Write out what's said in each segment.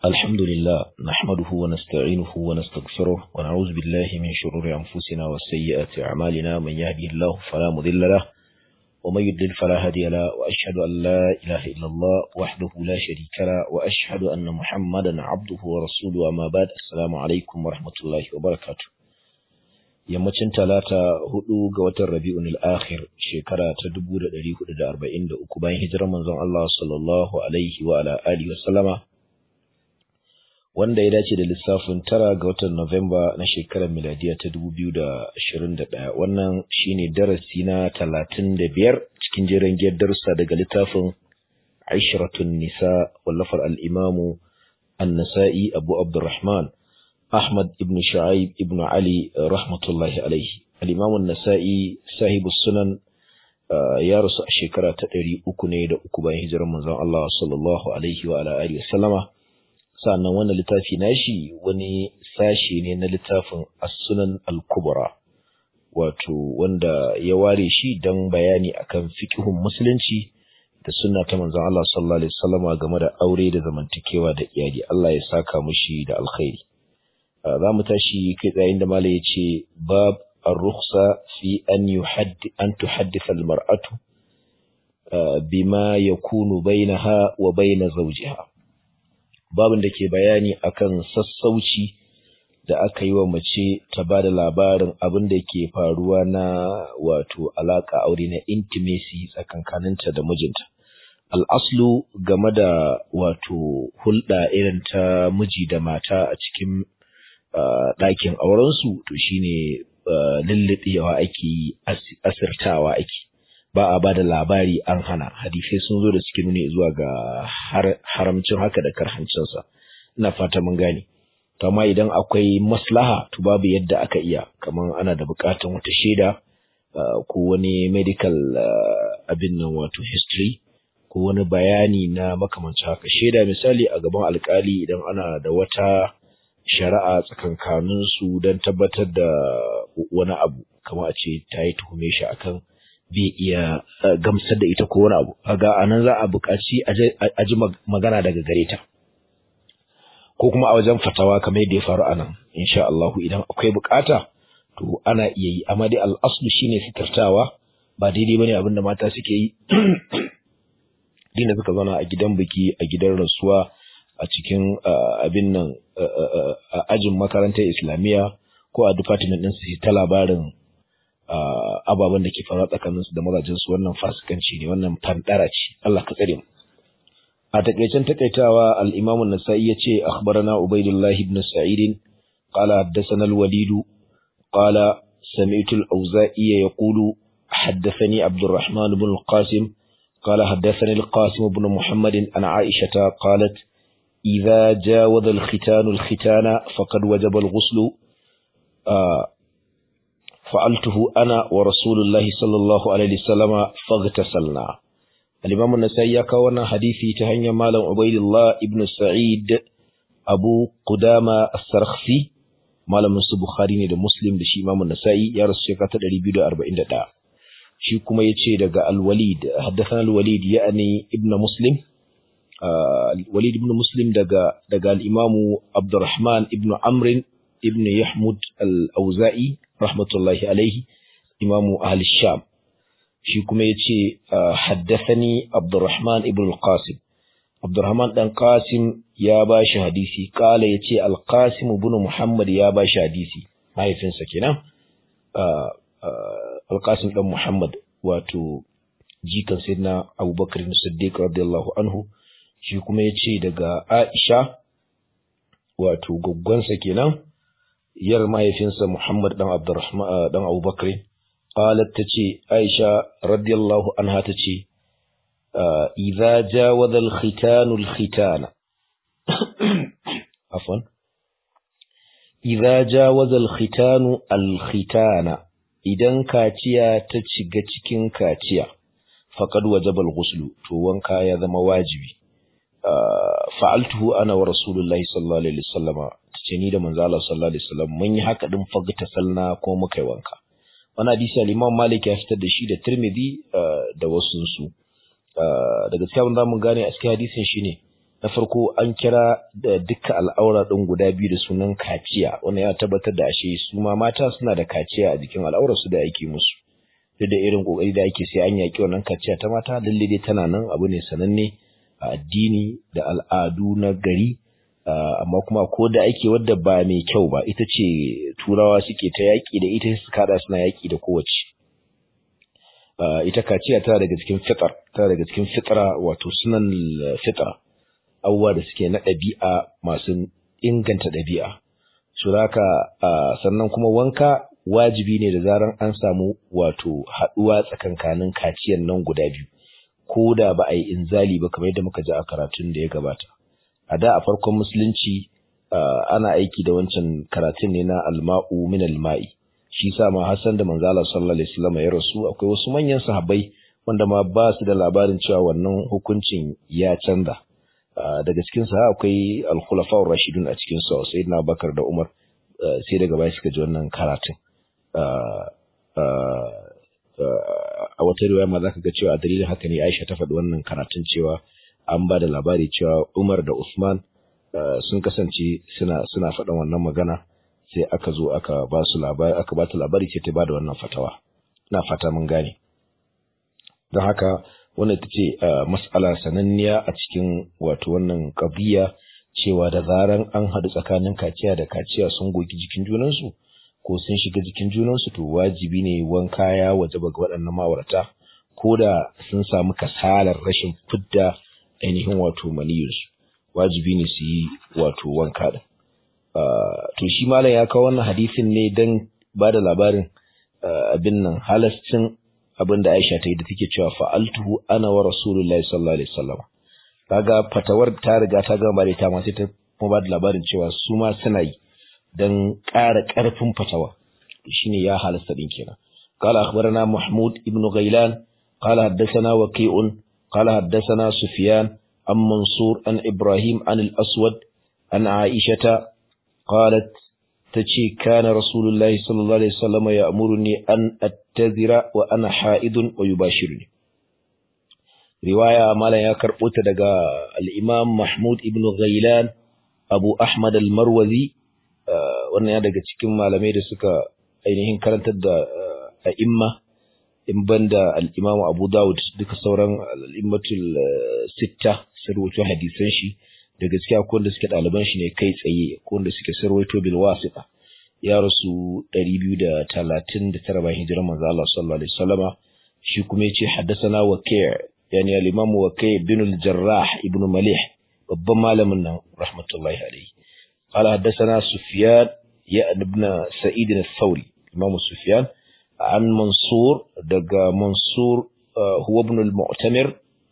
الحمد لله نحمده ونستعينه ونستغفره ونعوذ بالله من شرور أنفسنا وسيئات أعمالنا من يهدي الله فلا مضل له ومن يضلل فلا هادي له وأشهد أن لا إله إلا الله وحده لا شريك له وأشهد أن محمدا عبده ورسوله أما بعد السلام عليكم ورحمة الله وبركاته yammacin talata hudu ga watan rabi'un al-akhir shekara ta 1443 bayan hijirar manzon Allah sallallahu alaihi wa ala alihi wa sallama wanda ya dace da lissafin tara ga watan Nuwamba na shekarar miladiya ta 2021 wannan shine darasi na 35 cikin jerin giyar darussa daga littafin Aisharatun Nisa wallafar al-Imam An-Nasa'i Abu Abdurrahman Ahmad ibn Shu'aib ibn Ali rahmatullahi alaihi al-Imam An-Nasa'i sahibu sunan ya rasu a shekara ta 300 ne da uku bayan hijirar manzon Allah sallallahu alaihi wa ala alihi wa sallama sannan wannan littafi nashi wani sashi ne na littafin as-sunan al-kubra wato wanda ya ware shi don bayani akan fiqhun musulunci da sunna ta manzon Allah sallallahu alaihi wasallama game da aure da zamantakewa da iyali Allah ya saka mushi da alkhairi za mu tashi kai tsayin da malai yace bab ar-rukhsa fi an yuhaddi an tuhaddisa al-mar'atu bima yakunu bainaha wa baina zawjiha babin da ke bayani akan sassauci da aka yi wa mace ta ba da labarin abin da ke faruwa na wato alaƙa aure na intimacy tsakankaninta da mijinta. Al'aslu game da wato hulɗa irin ta miji da mata a cikin ɗakin aurensu to shine lulluɗewa ake yi asirtawa ake. ba a ba da labari an hana hadisai sun zo da suke nuni zuwa ga haramcin haka da karhancinsa ina fata mun gane to amma idan akwai maslaha to babu yadda aka iya kamar ana da bukatan wata shaida ko wani medical abin nan wato history ko wani bayani na makamancin haka shaida misali a gaban alkali idan ana da wata shari'a tsakankanin su don tabbatar da wani abu kamar a ce ta yi tuhume shi akan bai iya gamsar da ita ko wani abu kaga anan za a buƙaci a ji magana daga gare ta ko kuma a wajen fatawa kamar yadda ya faru anan insha Allah idan akwai buƙata to ana iya yi amma dai al'aslu shine fitartawa ba daidai bane abin da mata suke yi dinda suka zauna a gidan biki a gidan rasuwa a cikin abin nan a ajin makarantar islamiyya ko a department ɗin su ta labarin ababen da ke faruwa tsakanin su da mazajen su wannan fasikanci ne wannan fandara ce Allah ka tsare mu a takaicen takaitawa al-Imam an-Nasa'i yace akhbarana Ubaydullah ibn Sa'id qala haddathana al-Walid qala sami'tu al-Awza'i yaqulu حدثني عبد الرحمن بن القاسم قال حدثني القاسم بن محمد عن عائشة قالت إذا جاوز الختان الختان فقد وجب الغسل آه فعلته أنا ورسول الله صلى الله عليه وسلم فاغتسلنا الإمام النسائي كون حديثي تهني مالا عبيد الله ابن سعيد أبو قدامة السرخسي مالا من بخاري da Muslim da shi Imam Nasa'i ya rasu shekara ta 241 shi kuma yace daga Al-Walid haddathana Al-Walid ya'ni ibn Muslim Al-Walid ibn Muslim daga daga al-Imam Abdurrahman ibn Amr ibn Yahmud al-Auza'i rahmatullahi alaihi imamu ahli sham shi kuma ya ce haddathani abdurrahman ibn al-qasim abdurrahman dan qasim ya ba shi hadisi kala ya ce al-qasim ibn muhammad ya ba shi hadisi mahaifinsa kenan al-qasim dan muhammad wato jikan sayyidina abubakar siddiq radiyallahu anhu shi kuma ya ce daga aisha wato gaggonsa kenan yar mahaifinsa Muhammad dan Abdurrahman dan Abubakar qalat tace Aisha radiyallahu anha tace idza jawaza al-khitan al-khitana afwan idza jawaza al-khitan al-khitana idan kaciya ta shiga cikin kaciya faqad wajaba al-ghusl to wanka ya zama wajibi fa'altuhu ana wa rasulullahi sallallahu alaihi wasallama ce ni da manzo Allah sallallahu alaihi wasallam mun yi haka din fagta salna ko muka yi wanka wannan hadisi al-Imam Malik ya fitar da shi da Tirmidhi da wasu su daga cikin abin da mun gane a cikin hadisin shine na farko an kira da dukkan al'aura ɗin guda biyu da sunan kaciya wannan ya tabbatar da ashe su ma mata suna da kaciya a jikin al'aurar su da ake musu duk da irin kokari da ake sai an yaki wannan kaciya ta mata lalle dai tana nan abu ne sananne a addini da al'adu na gari amma kuma ko da ake wadda ba mai kyau ba ita ce turawa suke ta yaƙi da ita su kada suna yaƙi da kowace ita kaciya tana daga cikin fitar tana daga cikin fitra wato sunan fitra abubuwa da suke na ɗabi'a masu inganta ɗabi'a su haka sannan kuma wanka wajibi ne da zaran an samu wato haɗuwa tsakankanin kaciyan nan guda biyu ko da ba a yi inzali ba kamar yadda muka ji a karatun da ya gabata a da a farkon musulunci ana aiki da wancan karatun ne na alma'u min alma'i shi sa ma Hassan da manzo Allah sallallahu alaihi wasallam ya rasu akwai wasu manyan sahabbai wanda ma ba su da labarin cewa wannan hukuncin ya canza daga cikin sa akwai al-khulafa'ur rashidun a cikin su sayyidina Bakar da Umar sai daga baya suka ji wannan karatun a wata riwaya ma zaka ga cewa dalilin haka ne Aisha ta faɗi wannan karatun cewa an ba da labari cewa Umar da Usman sun kasance suna suna faɗin wannan magana sai aka zo aka ba su labari aka ba ta labari ce ta ba da wannan fatawa ina fata mun gane don haka wannan ita ce mas'ala sananniya a cikin wato wannan ƙabiya cewa da zaran an haɗu tsakanin kaciya da kaciya sun gogi jikin junansu ko sun shiga jikin junansu to wajibi ne wanka ya wajaba ga waɗannan ma'aurata ko da sun samu kasalar rashin fidda ainihin wato maniyarsu wajibi ne su yi wato wanka da to shi malam ya kawo wannan hadisin ne don ba da labarin abin nan halascin abin da Aisha ta yi da take cewa fa'altuhu ana wa rasulullahi sallallahu alaihi wasallam kaga fatawar ta riga ta gama da ita ma sai ta kuma ba da labarin cewa su ma suna yi dan ƙara ƙarfin fatawa shine ya halasta din kenan قال أخبرنا محمود ابن غيلان قال حدثنا وكيع قال حدثنا سفيان عن منصور عن إبراهيم عن الأسود عن عائشة قالت تشي كان رسول الله صلى الله عليه وسلم يأمرني أن أتذر وأنا حائض ويباشرني رواية مالا يكر أتدقى الإمام محمود ابن غيلان أبو أحمد المروذي wannan ya daga cikin malamai da suka ainihin karantar da a'imma in banda al-Imam Abu Dawud duka sauran al-immatul sitta sun rawaito hadisan shi da gaskiya ko wanda suke ɗaliban shi ne kai tsaye ko wanda suke sarwaito bil wasita ya rasu 239 bayan hijirar manzo Allah sallallahu alaihi wasallama shi kuma yace haddathana waqi' yani al-imam waqi' bin al-jarrah ibn malih babban malamin nan rahmatullahi alaihi قال حدثنا سفيان يا ابن سعيد الثوري امام سفيان عن منصور دغ منصور هو ابن المعتمر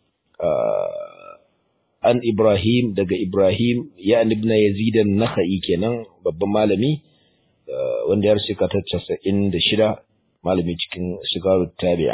an Ibrahim daga Ibrahim ya ibn Yazid an-Nakhai kenan babban malami wanda ya rasu ta 96 malami cikin sigaru tabi'a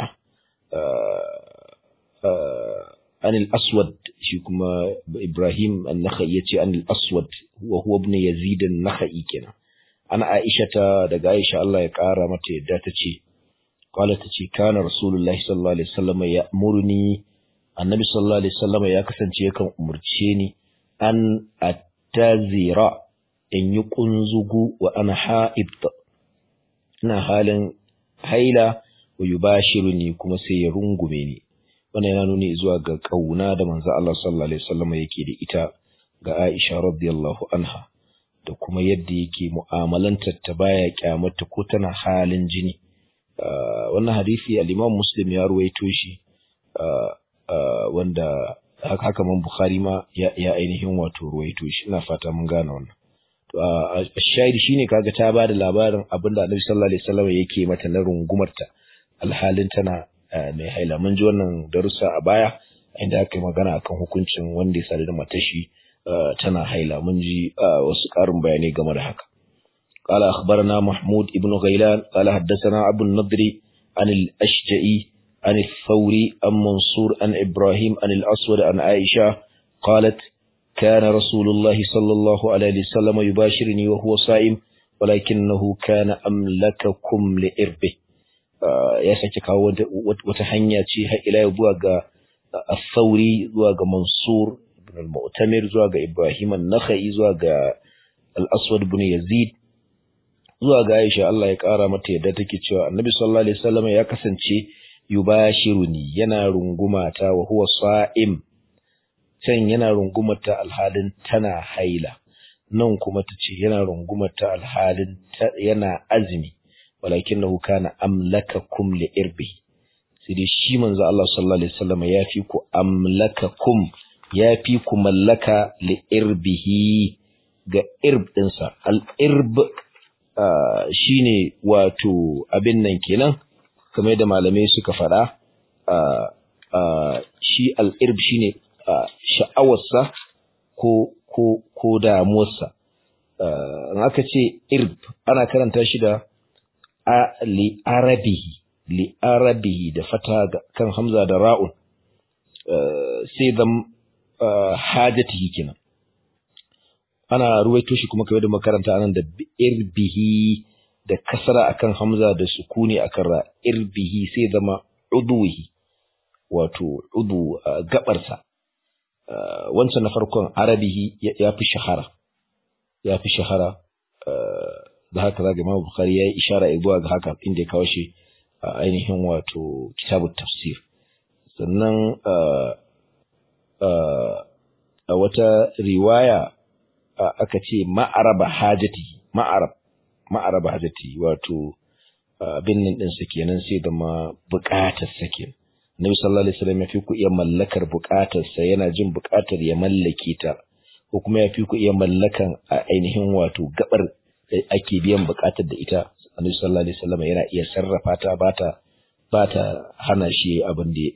an al-Aswad shi kuma Ibrahim an-Nakhai yace an al-Aswad wa huwa ibn Yazid an-Nakhai kenan ana Aisha ta daga Aisha Allah ya kara mata yadda tace qala tace kana Rasulullahi sallallahu alaihi wasallam ya'muruni annabi sallallahu alaihi wasallam ya kasance yakan umurce ni an attazira in yi kunzugu wa ana ha'id ina halin haila wa yubashiruni kuma sai ya rungume ni wannan yana nuni zuwa ga kauna da manzo Allah sallallahu alaihi wasallam yake da ita ga Aisha radiyallahu anha da kuma yadda yake mu'amalantar ta baya kyamata ko tana halin jini wannan hadisi al-Imam Muslim ya ruwaito shi Uh, wanda haka man Bukhari ma ya, ya ainihin wato ruwaito shi ina fata mun gane wannan to uh, shahidi shine kaga ta bada labarin abinda Annabi sallallahu alaihi wasallam yake mata na rungumarta alhalin tana uh, mai haila mun ji wannan darussa a baya inda aka yi magana akan hukuncin wanda ya sadu da matashi tana haila mun ji wasu ƙarin bayanai game da haka قال أخبرنا محمود ابن غيلان قال حدثنا أبو النضر عن الأشجعي عن الثوري عن منصور عن إبراهيم عن الأسود عن عائشة قالت كان رسول الله صلى الله عليه وسلم يباشرني وهو صائم ولكنه كان أملككم لإربه ya sake kawo wata hanya ce har ila zuwa ga Al-Thawri zuwa ga Mansur ibn ibn al-Mu'tamir zuwa ga Ibrahim an-Nakhai zuwa ga al-Aswad ibn Yazid zuwa ga Aisha Allah ya kara mata yadda take cewa Annabi sallallahu alaihi wasallam ya kasance yubashiruni yana rungumata wa huwa sa'im can yana rungumata alhalin tana haila nan kuma tace yana rungumata alhalin yana azumi walakinahu kana amlakakum li irbi sai dai shi manzo Allah sallallahu alaihi wasallam ya fi ku amlakakum ya fi ku mallaka li irbihi ga irb dinsa al irb shine wato abin nan kenan kamar da malamai suka faɗa shi al irb shine sha'awarsa ko ko ko damuwarsa in aka ce irb ana karanta shi da li arabihi li arabihi da fata kan hamza da ra'un sai zam hajatihi kenan ana ruwaito shi kuma kamar da makaranta anan da irbihi da kasara akan hamza da sukuni akan ra irbihi sai zama udwihi wato udu gabarsa wancan na farkon arabihi ya fi shahara ya fi shahara da haka zaga Imam Bukhari yayi ishara zuwa ga haka inda ya kawo shi a ainihin wato kitabut tafsir sannan a wata riwaya aka ce ma'araba hajati ma'arab ma'araba hajati wato abin nan din sa kenan sai da ma buƙatar sa kenan Nabi sallallahu alaihi wasallam ya fi ku iya mallakar buƙatar sa yana jin buƙatar ya mallake ta ko kuma ya fi ku iya mallakan a ainihin wato gabar da ake biyan buƙatar da ita Annabi sallallahu alaihi wasallam yana iya sarrafa ta ba ta ba ta hana shi abin da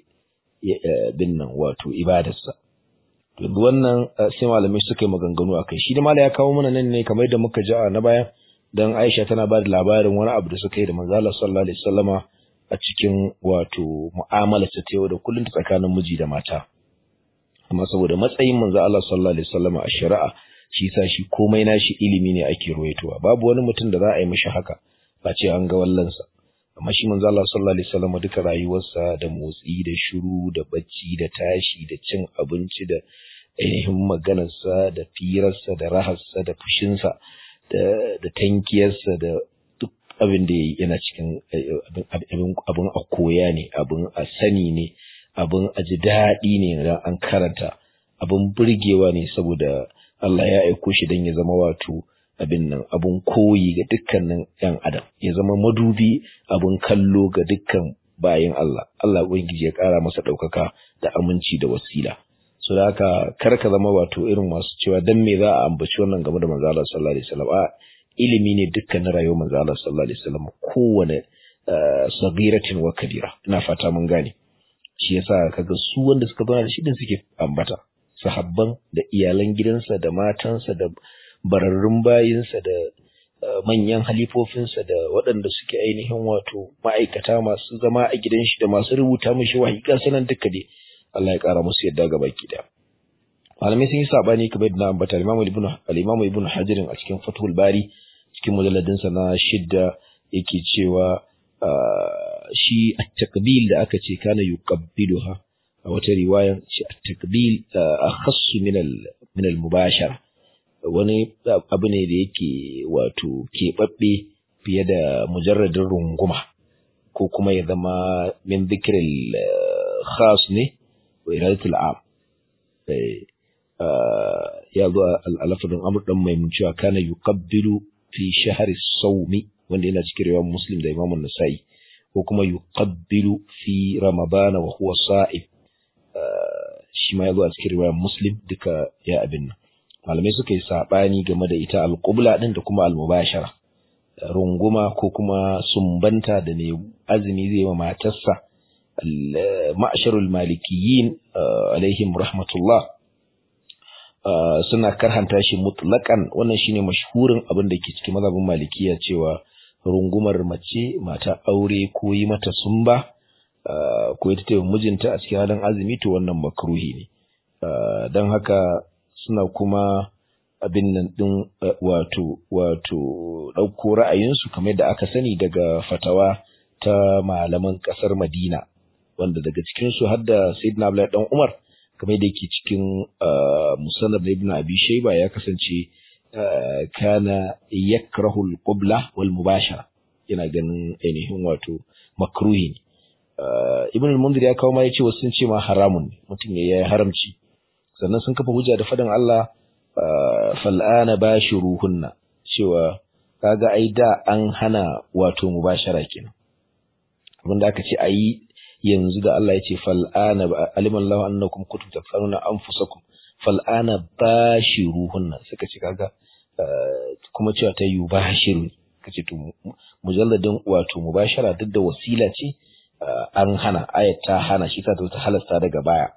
bin nan wato ibadarsa yanzu wannan sai malamai suka yi maganganu akai shi da malai ya kawo mana nan ne kamar yadda muka ji a na baya dan Aisha tana ba da labarin wani abu da suka yi da manzo Allah sallallahu alaihi wasallama a cikin wato mu'amalar ta yau da kullun tsakanin miji da mata amma saboda matsayin manzo Allah sallallahu alaihi wasallama a shari'a shi sa shi komai nashi ilimi ne ake ruwaitowa babu wani mutum da za a yi mishi haka ba ce an ga wallansa amma shi manzo Allah sallallahu alaihi wasallam duka rayuwarsa da motsi da shiru da bacci da tashi da cin abinci da ainihin maganarsa da firarsa da raharsa da fushinsa da da tankiyarsa da duk abin da yana cikin abin abin a koya ne abin a sani ne abin a ji daɗi ne idan an karanta abin burgewa ne saboda Allah ya aiko shi don ya zama wato abin nan abun koyi ga dukkanin ‘yan adam ya zama madubi abun kallo ga dukkan bayan Allah Allah ubangiji ya ƙara masa ɗaukaka da aminci da wasila so da haka kar ka zama wato irin masu cewa dan me za a ambaci wannan game da manzo Allah sallallahu alaihi wasallam a ilimi ne dukkanin rayuwar manzo Allah sallallahu alaihi wasallam kowane sagiratin wa kabira ina fata mun gane shi yasa kaga su wanda suka zauna da shi din suke ambata sahabban da iyalan gidansa da matansa da bararrun bayinsa da manyan halifofinsa da waɗanda suke ainihin wato ma'aikata masu zama a gidan shi da masu rubuta mishi wahayi kan sanan duka dai Allah ya ƙara musu yadda ga baki da malamai sun yi sabani kamar yadda na ambata al-Imam Ibn al-Imam Ibn Hajar a cikin Fathul Bari cikin mujalladin sa na shidda yake cewa shi at-takbil da aka ce kana yuqabbiluha a wata riwayan shi at-takbil akhassu min min al-mubashara wani abu ne da yake wato keɓaɓɓe fiye da mujarradin runguma ko kuma ya zama min zikirin khas ne wa iradatul am ya zo al'alafadin amur ɗan mai cewa kana yuqabbilu fi shahari saumi wanda yana cikin riwayar muslim da imamun nasa'i ko kuma yuqabbilu fi ramadana wa huwa sa'ib shi ma ya zo a cikin riwayar muslim duka ya abin nan malamai suka yi saɓani game da ita alƙubla ɗin da kuma almubashara runguma ko kuma sumbanta da ne azumi zai ma matarsa ma'asharul malikiyin alaihim rahmatullah suna karhanta shi mutlaƙan wannan shine mashhurin abin da ke cikin mazhabin malikiya cewa rungumar mace mata aure ko yi mata sumba ko ita ta mijinta a cikin halin azumi to wannan makruhi ne don haka suna kuma abin nan ɗin wato wato ɗauko ra'ayinsu kamar da aka sani daga fatawa ta malaman ƙasar Madina wanda daga cikinsu har da Sayyidina Abdullahi dan Umar kamar da yake cikin musannad ibn abi shayba ya kasance kana yakrahu al-qubla wal mubashara yana ganin ainihin wato makruhi ne ibn al-mundir ya kawo ma yace wasu sun ce ma haramun ne mutum ya yi haramci sannan sun kafa hujja da fadan Allah fal'ana bashiruhunna cewa kaga ai da an hana wato mubashara kenan wanda aka ce ayi yanzu da Allah ya ce fal'ana alimallahu annakum kuntum tafsaruna anfusakum fal'ana bashiruhunna suka ce kaga kuma cewa ta yubashiru kace to mujalladin wato mubashara duk da wasila ce an hana ayat ta hana shi ta ta halasta daga baya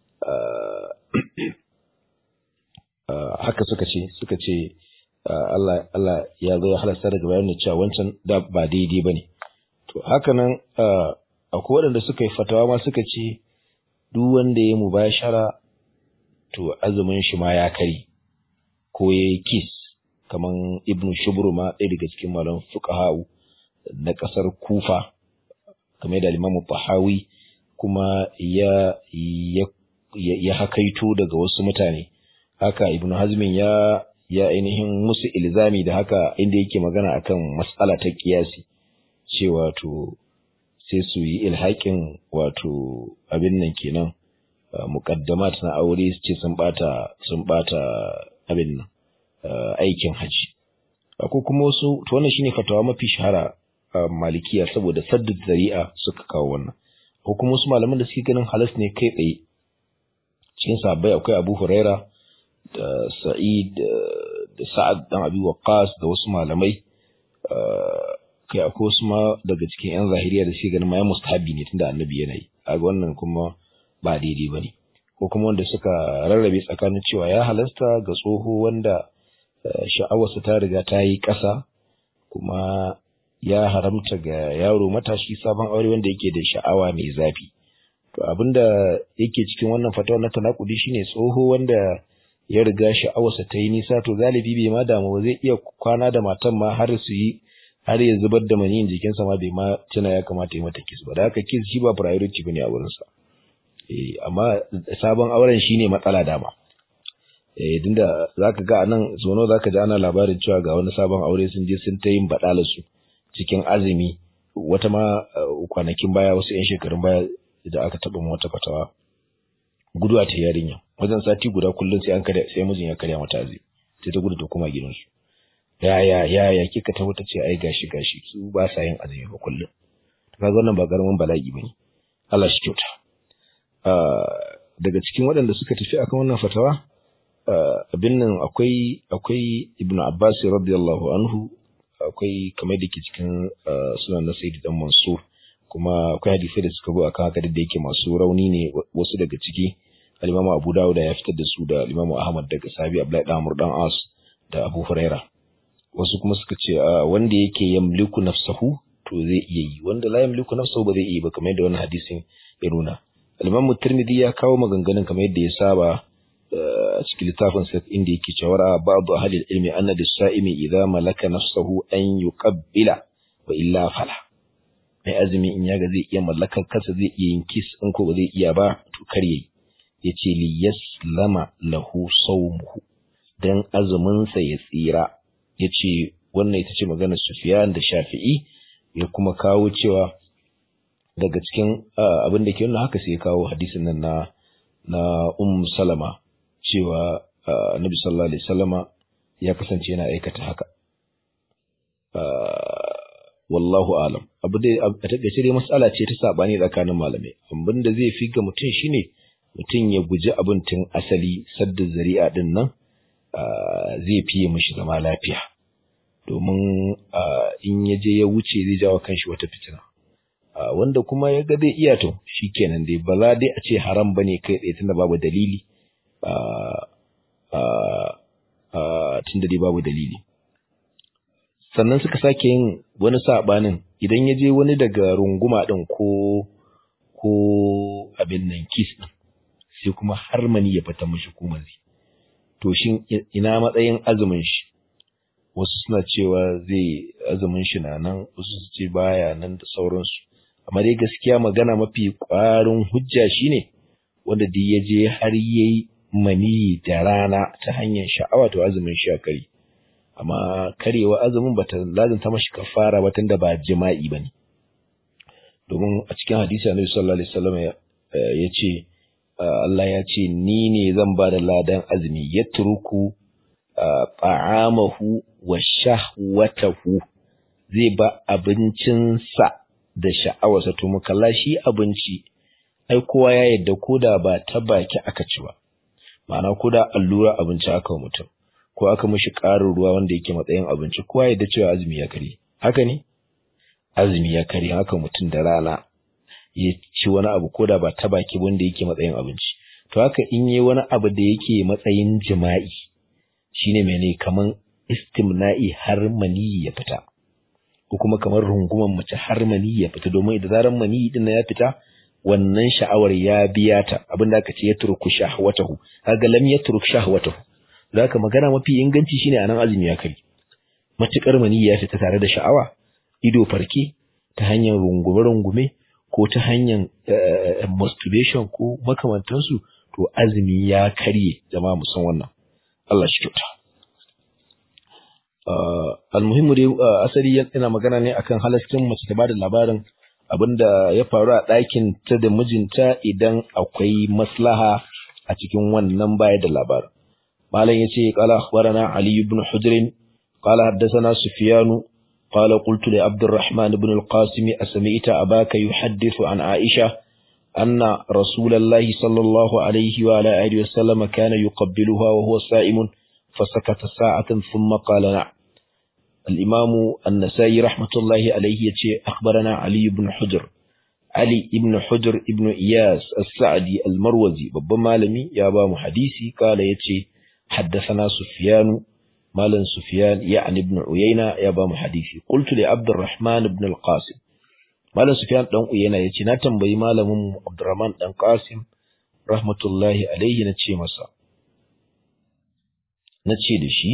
haka suka ce suka ce Allah Allah ya zo ya halasta daga baya ne cewa wancan da ba daidai bane to haka nan akwai waɗanda suka yi fatawa ma suka ce duk wanda ya mubashara to azumin shi ma ya kari ko ya yi kis kaman ibnu shubru ma ɗaya daga cikin malam fuqaha'u na ƙasar kufa kamar da limamu tahawi kuma ya ya ya hakaito daga wasu mutane haka ibnu hazmin ya ya ainihin musu ilzami da haka inda yake magana akan mas'ala ta kiyasi cewa to sai su yi ilhaƙin wato abin nan kenan muqaddamat na aure su ce sun bata sun bata abin nan aikin haji akwai kuma wasu to wannan shine fatawa mafi shahara malikiya saboda saddu zari'a suka kawo wannan ko kuma wasu malaman da suke ganin halas ne kai tsaye cikin sahabbai akwai Abu Huraira da Sa'id da Sa'ad dan Abi Waqqas da wasu malamai kai akwai wasu ma daga cikin yan zahiriya da suke ganin ma ya mustahabi ne tunda annabi yana yi kaga wannan kuma ba daidai bane ko kuma wanda suka rarrabe tsakanin cewa ya halasta ga tsoho wanda sha'awarsa ta riga ta yi ƙasa kuma ya haramta ga yaro matashi sabon aure wanda yake da sha'awa mai zafi to abinda yake cikin wannan fatawa na tanakudi shine tsoho wanda ya riga sha'awarsa ta yi nisa to galibi bai ma damu ba zai iya kwana da matan ma har su yi har ya zubar da maniyin jikinsa ma bai ma tuna ya kamata ya mata kiss ba da haka kiss shi ba priority bane a wurinsa eh amma sabon auren shine matsala dama eh dinda zaka ga anan zono zaka ji ana labarin cewa ga wani sabon aure sun je sun ta yin badala su cikin azumi wata ma kwanakin baya wasu yan shekarun baya da aka taba wata fatawa guduwa ta yarinya wajen sati guda kullum sai an karya sai mijin ya karya mata azumi sai ta gudu ta koma gidansu ya ya ya ya kika ta wata ce ai gashi gashi su ba sa yin azumi ba kullum to kaga wannan ba karamin bala'i bane Allah shi kyauta daga cikin waɗanda suka tafi akan wannan fatawa abin nan akwai akwai Ibn Abbas radiyallahu anhu akwai kamar da ke cikin sunan na Sayyid dan Mansur kuma akwai hadisi da suka zo akan haka da yake masu rauni ne wasu daga ciki al-Imam Abu Dawud ya fitar da su da Imam Ahmad daga Sabi Abdullahi dan Amr dan As da Abu Huraira wasu kuma suka ce wanda yake yamliku nafsahu to zai iya yi wanda la yamliku nafsahu ba zai iya ba kamar yadda wannan hadisin ya nuna al-Imam Tirmidhi ya kawo maganganun kamar yadda ya saba a cikin littafin sa inda yake cewa ba'du ahli ilmi anna lis-sa'imi idza malaka nafsahu an yuqabbila wa illa fala mai azumi in yaga zai iya mallakar kansa zai iya yin kiss in ko ba zai iya ba to kar yayi yace li yaslama lahu sawmuhu dan azumin sa ya tsira yace wannan ita ce maganar Sufyan da Shafi'i ya kuma kawo cewa daga cikin abin da ke nuna haka sai ya kawo hadisin nan na na Um Salama cewa Annabi sallallahu alaihi wasallama ya kasance yana aikata haka wallahu alam abu dai a takaice dai mas'ala ce ta sabani tsakanin malamai abin da zai fi ga mutum shine mutum ya guji abin tun asali sadda zari'a din nan zai fiye mishi zama lafiya domin in ya je ya wuce zai jawo kanshi wata fitina wanda kuma ya ga zai iya to shikenan dai ba za dai a ce haram bane kai tsaye tunda babu dalili tunda dai babu dalili sannan suka sake yin wani sabanin idan ya je wani daga runguma din ko ko abin nan kis din sai kuma har mani ya fita mishi kumazi to shin ina matsayin azumin shi wasu suna cewa zai azumin shi na nan wasu su ce baya nan da sauransu amma dai gaskiya magana mafi ƙwarin hujja shine wanda duk ya je har yayi mani da rana ta hanyar sha'awa to azumin shi ya kare amma karewa azumin bata lazanta mashi kafara ba tunda ba jima'i bane domin a cikin hadisi Annabi sallallahu alaihi wasallam ya ce Allah ya ce ni ne zan ba da ladan azumi yatruku ta'amahu wa shahwatahu zai ba abincinsa da sha'awarsa to mu kalla shi abinci ai kowa ya yadda koda ba ta baki aka ci ba ma'ana koda allura abinci aka wa mutum ko aka mishi ƙarin ruwa wanda yake matsayin abinci kowa yadda cewa azumi ya kare haka ne azumi ya kare haka mutum da rana ya ci wani abu koda ba ta baki wanda yake matsayin abinci to haka in yi wani abu da yake matsayin jima'i shine mene kaman istimna'i har mani ya fita ko kuma kamar runguman mace har mani ya fita domin da zaran mani din ya fita wannan sha'awar ya biya ta abinda aka ce ya turku shahwatahu kaga lam yatruk shahwatahu zaka magana mafi inganci shine anan azumi ya kai matukar mani ya fita tare da sha'awa ido farke ta hanyar rungume rungume ko ta hanyar masturbation ko makamantansu to azumi ya karye jama'a musan wannan Allah shi kyauta almuhimmu dai asali yana magana ne akan halaskin mace ta bada labarin abinda ya faru a ɗakin ta da mijinta idan akwai maslaha a cikin wannan baya da labarin malam yace qala akhbarana ali ibn hujr qala haddathana sufyan qala qultu li abd الرحمن بن القاسم اسمعت اباك يحدث عن عائشه أن رسول الله صلى الله عليه وعلى آله وسلم كان يقبلها وهو صائم فسكت ساعة ثم قال نعم الإمام النسائي رحمة الله عليه يتي أخبرنا علي بن حجر علي بن حجر ابن إياس السعدي المروزي بابا مالمي يا بام حديثي قال يتي حدثنا سفيان مالا سفيان يعني ابن عيينة يا بام حديثي قلت لعبد الرحمن بن القاسم Malam Sufyan dan Uyena yace na tambayi malamin Abdurrahman dan Qasim rahmatullahi alaihi na ce masa na ce da shi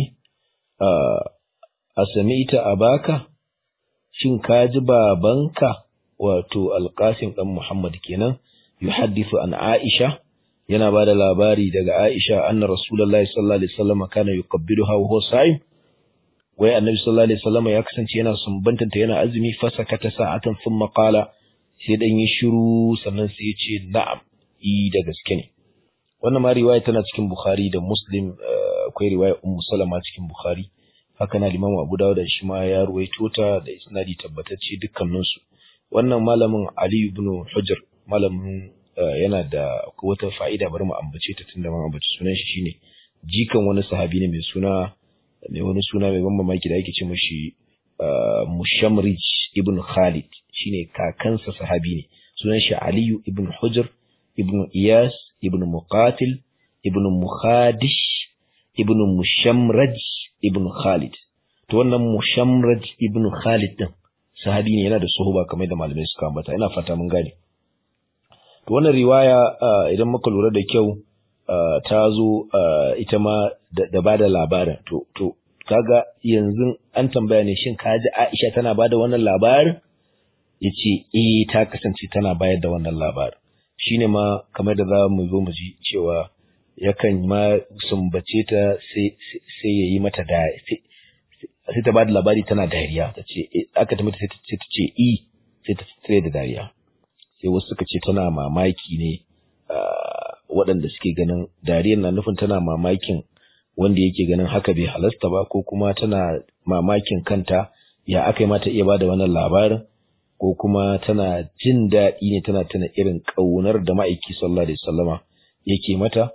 a sami'ta abaka shin ka ji babanka wato Al-Qasim dan Muhammad kenan yuhaddithu an Aisha yana ba da labari daga Aisha anna Rasulullahi sallallahu alaihi wasallam kana yuqabbiluha wa huwa sa'im wai annabi sallallahu alaihi wasallam ya kasance yana sumbantanta yana azumi fasakata sa'atan thumma qala sai dan yi shiru sannan sai ya ce na'am i da gaske ne wannan ma riwaya tana cikin bukhari da muslim akwai riwaya ummu salama cikin bukhari haka na limamu abu dawud da shi ma ya ruwaito ta da isnadi tabbatacce dukkanin su wannan malamin ali ibn hujr malamin yana da wata fa'ida bari mu ambace ta tunda mun ambaci sunan shi shine jikan wani sahabi ne mai suna mai wani suna mai ban mamaki da ake ce mashi Mushamrij ibn Khalid shine kakansa sahabi ne sunan shi Aliyu ibn Hujr ibn Iyas ibn Muqatil ibn Mukhadish ibn Mushamraj ibn Khalid to wannan Mushamraj ibn Khalid din sahabi ne yana da suhuba kamar da malamai suka ambata ina fata mun gane to wannan riwaya idan muka lura da kyau ta zo ita ma da ba da labarin to to kaga yanzu an tambaya ne shin ka ji Aisha tana ba da wannan labarin yace eh ta kasance tana bayar da wannan labarin shine ma kamar da za mu zo mu ji cewa yakan ma sumbace ta sai sai yayi mata da sai ta ba da labari tana dariya ta ce aka ta mata sai ta ce i sai ta tsire da dariya sai wasu suka ce tana mamaki ne waɗanda suke ganin dariyar na nufin tana mamakin wanda yake ganin haka bai halasta ba ko kuma tana mamakin kanta ya aka yi mata iya bada wannan labarin ko kuma tana jin daɗi ne tana tana irin ƙaunar da ma'aiki sallallahu alaihi wasallama yake mata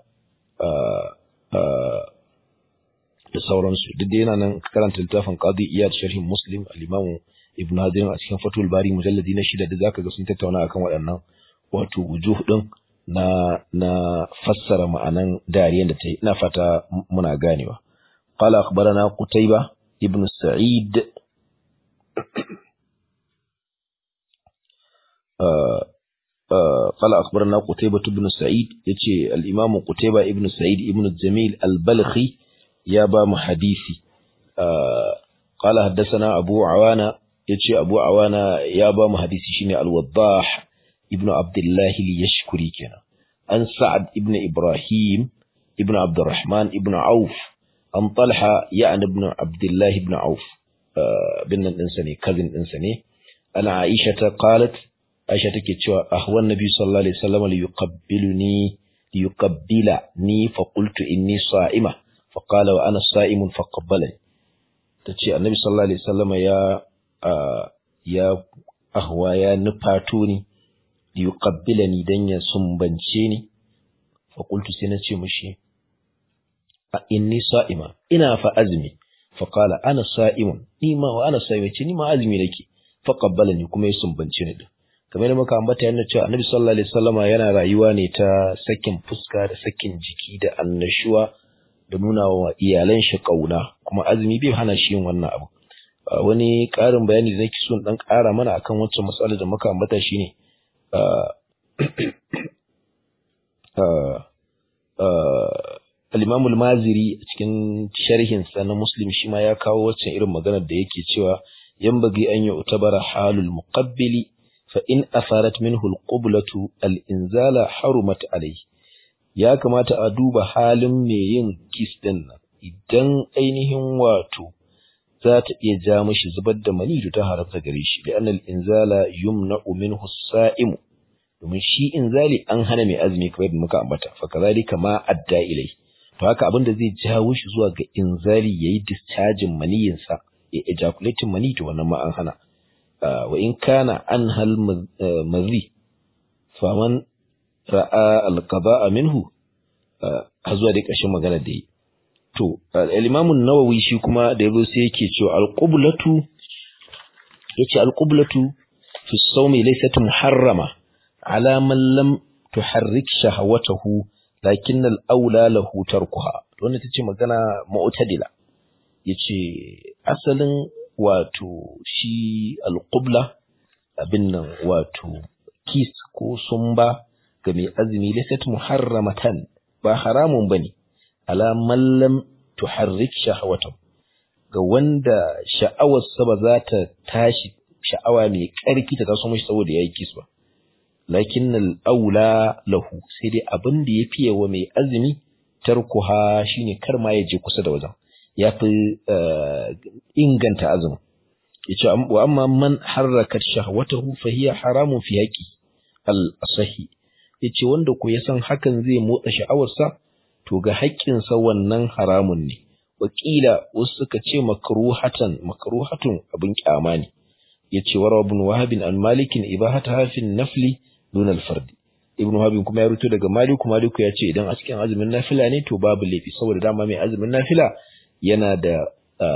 da sauransu duk da yana nan karanta littafin qadi iyad sharhin muslim al-imam ibn hadir a cikin fatul bari mujalladi na shida da zaka ga sun tattauna akan waɗannan wato wujuh din na na fassara ma'anan dariyan da ta yi ina fata muna ganewa qala akhbarana qutayba ibn sa'id قال أخبرنا قتيبة بن سعيد يتي الإمام قتيبة ابن سعيد ابن الجميل البلخي يابا محديثي قال حدثنا أبو عوانة يتي أبو عوانة يابا محديثي شيني الوضاح ابن عبد الله ليشكري كنا عن سعد ابن إبراهيم ابن عبد الرحمن ابن عوف عن طلحة يعني ابن عبد الله ابن عوف بن الإنساني كذن الإنساني أنا عائشة قالت عائشة كتشوى أهوى النبي صلى الله عليه وسلم ليقبلني ليقبلني فقلت إني صائمة فقال وأنا صائم فقبلني تتشي النبي صلى الله عليه وسلم يا آه يا أهوى يا نفاتوني liyuqabbilani dan ya sumbance ni fa qultu sai nace mishi a inni sa'ima ina fa azmi fa qala ana sa'imun ni ma wa ana sa'ima ce ni ma azmi nake fa qabbalani kuma ya sumbance ni din kamar da muka ambata yana cewa annabi sallallahu alaihi wasallama yana rayuwa ne ta sakin fuska da sakin jiki da annashuwa da nuna wa iyalan shi kauna kuma azumi bai hana shi yin wannan abu wani ƙarin bayani da nake so dan ƙara mana akan wancan matsalar da muka ambata shine al-Imam al-Maziri cikin sharhinsa na Muslim shi ma ya kawo waccan irin maganar da yake cewa yanbaghi an yu'tabara halul muqabbili fa in asarat minhu al-qiblatu al-inzala harumat alayhi ya kamata a duba halin mai yin kiss din nan idan ainihin wato za ta iya ja mashi zubar da mani ta haramta gare shi da annal inzala yumna'u minhu sa'imu domin shi inzali an hana mai azumi kamar yadda muka ambata fa kazalika ma adda ilai to haka abin da zai jawo shi zuwa ga inzali yayi discharging maniyin sa ya ejaculating mani to wannan ma an hana wa in kana an hal mazi faman ra'a alqada'a minhu har zuwa da ƙarshen magana da yi to al-Imam an-Nawawi shi kuma da yazo sai yake cewa al-qiblatu yace al-qiblatu fi as-sawmi laysat muharrama ala man lam tuharrik shahawatahu lakin al-aula lahu tarkuha wannan tace magana mu'tadila yace asalin wato shi al-qibla abin nan wato kiss ko sumba ga mai azumi laysat muharramatan ba haramun bane ala man lam tuharrik shahawatahu ga wanda sha'awarsa ba za ta tashi sha'awa mai ƙarfi ta taso mashi saboda yayi kiss ba lakin al-aula lahu sai dai abin da ya fiye wa mai azumi tarkuha shine kar ma ya je kusa da wajen ya fi inganta azumi yace wa amma man harrakat shahwatahu fa hiya haramun fi haqi al-asahi yace wanda ko ya san hakan zai motsa sha'awarsa to ga haƙƙinsa wannan haramun ne wakila wasu suka ce makruhatan makruhatun abin kyama ne yace wa ibn wahab an malikin ibahata hafin nafli dun al-fard ibn wahab kuma ya ruto daga maliku maliku ya ce idan a cikin azumin nafila ne to babu laifi saboda dama mai azumin nafila yana da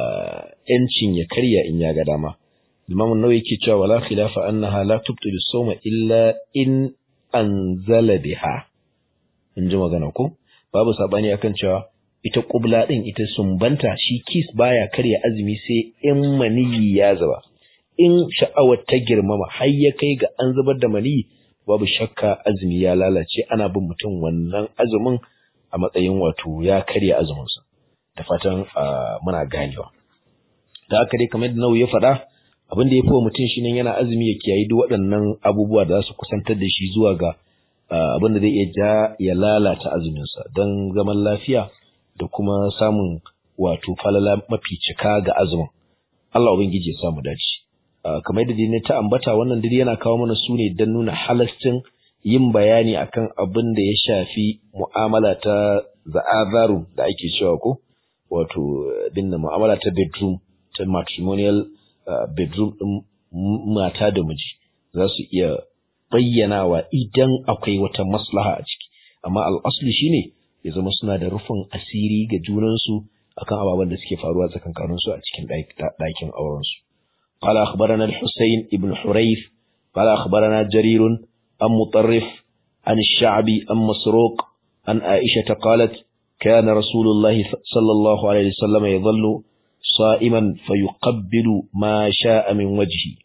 yancin ya karya in ya ga dama imam an-nawawi yake cewa wala khilafa annaha la tubtilu sawma illa in anzala biha in ji magana ko babu sabani akan cewa ita kubla din ita sumbanta shi kis baya karya azumi sai in maniyi ya zuba in sha'awar ta girmama har ya kai ga an zubar da maniyi babu shakka azumi ya lalace ana bin mutum wannan azumin a matsayin wato ya karya azuminsa da fatan muna ganewa da haka dai kamar da nau ya faɗa abin da ya fi wa mutum shi yana azumi ya kiyayi duk waɗannan abubuwa da za su kusantar da shi zuwa ga abin da zai iya ja ya lalata azuminsa don zaman lafiya da kuma samun wato falala mafi cika ga azumin Allah ubangiji ya samu dace kamar yadda ne ta ambata wannan duk yana kawo mana su ne don nuna halascin yin bayani akan abin da ya shafi mu'amala ta za'azaru da ake cewa ko wato dinna mu'amala ta bedroom ta matrimonial bedroom din mata da miji za su iya bayyanawa idan akwai wata maslaha a ciki amma al'asli shine ya zama suna da rufin asiri ga junansu akan ababen da suke faruwa tsakankaninsu a cikin ɗakin aurensu قال أخبرنا الحسين ابن حريث قال أخبرنا جرير عن مطرف عن الشعبي عن مسروق عن عائشة قالت كان رسول الله صلى الله عليه وسلم يظل صائما فيقبل ما شاء من وجهه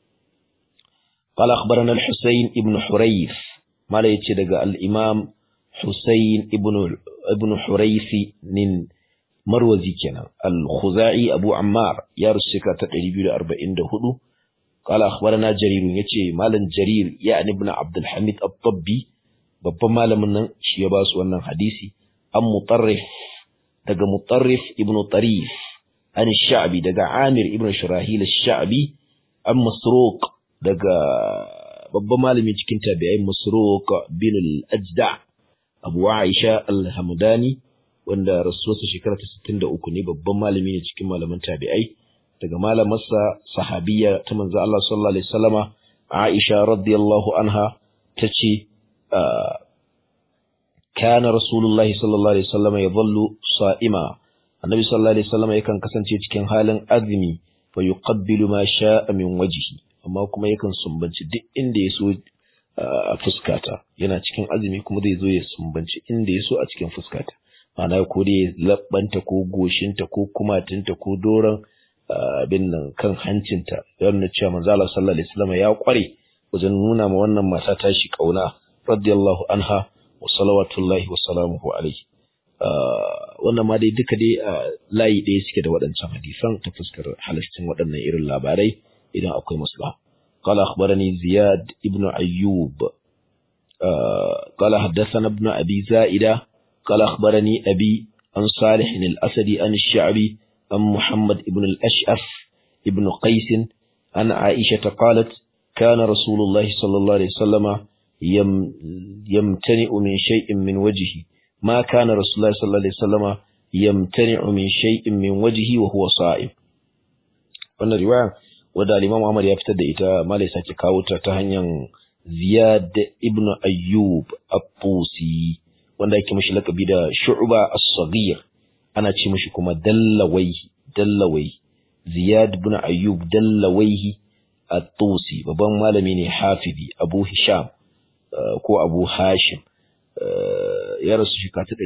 قال أخبرنا الحسين ابن حريث ما لا يتدقى الإمام حسين ابن ابن حريث من marwazi kenan al-khuzai abu ammar ya rusika ta 244 qala akhbarana jarir yace malam jarir ya ibn abd al-hamid at-tabbi babban malamin nan shi ya ba su wannan hadisi an mutarrif daga mutarrif ibn tarif an sha'bi daga amir ibn shirahil sha'bi an masruq daga babban malami cikin tabi'ai masruq bin al-ajda abu aisha al-hamdani wanda rasuwarsa shekara ta 63 ne babban malami ne cikin malaman tabi'ai daga malamarsa sahabiya ta manzo Allah sallallahu alaihi wasallama Aisha radiyallahu anha tace kana rasulullahi sallallahu alaihi wasallama yadhallu sa'ima annabi sallallahu alaihi wasallama yakan kasance cikin halin azumi fa yuqabbilu ma sha'a min wajhi amma kuma yakan sumbanci duk inda yaso a fuskata yana cikin azumi kuma zai zo ya sumbanci inda yaso a cikin fuskata ma'ana ko dai labbanta ko goshinta ko kumatinta ko doron abin nan kan hancinta ya nuna cewa manzo Allah sallallahu alaihi wasallam ya kware wajen nuna ma wannan mata tashi kauna radiyallahu anha wa salawatullahi wa salamuhu alaihi wannan ma dai duka dai layi ɗaya suke da waɗancan hadisan ta fuskar halastin waɗannan irin labarai idan akwai maslaha قال أخبرني زياد ابن أيوب قال حدثنا ابن أبي زائدة قال أخبرني أبي عن صالح الأسدي عن الشعبي عن محمد بن الأشعف ابن قيس عن عائشة قالت كان رسول الله صلى الله عليه وسلم يم يمتنع من شيء من وجهه ما كان رسول الله صلى الله عليه وسلم يمتنع من شيء من وجهه وهو صائم wannan riwaya wadda al-Imam Ahmad ya fitar da ita malai sake kawo ta ta hanyar Ziyad ibn Ayyub At-Tusi wanda yake mishi lakabi da Shu'ba As-Saghir ana ce mishi kuma Dallawai Dallawai Ziyad ibn Ayyub Dallawai At-Tusi babban malami ne Hafidi Abu Hisham ko Abu Hashim ya rasu shekara ta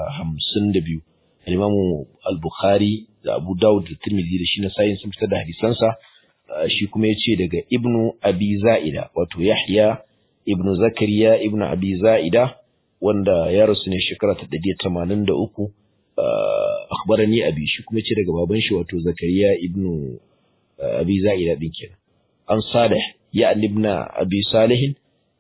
252 Al-Imam Al-Bukhari da Abu Dawud da Tirmidhi da shi na sayin sun fitar da hadisansa shi kuma ya ce daga Ibnu Abi Za'ida wato Yahya Ibnu Zakariya Ibnu Abi Za'ida wanda ya rasu ne shekara ta 183 akhbarani abi shi kuma ce daga baban shi wato Zakariya Ibnu Abi Za'ida din kenan an Salih ya ibn Abi Salih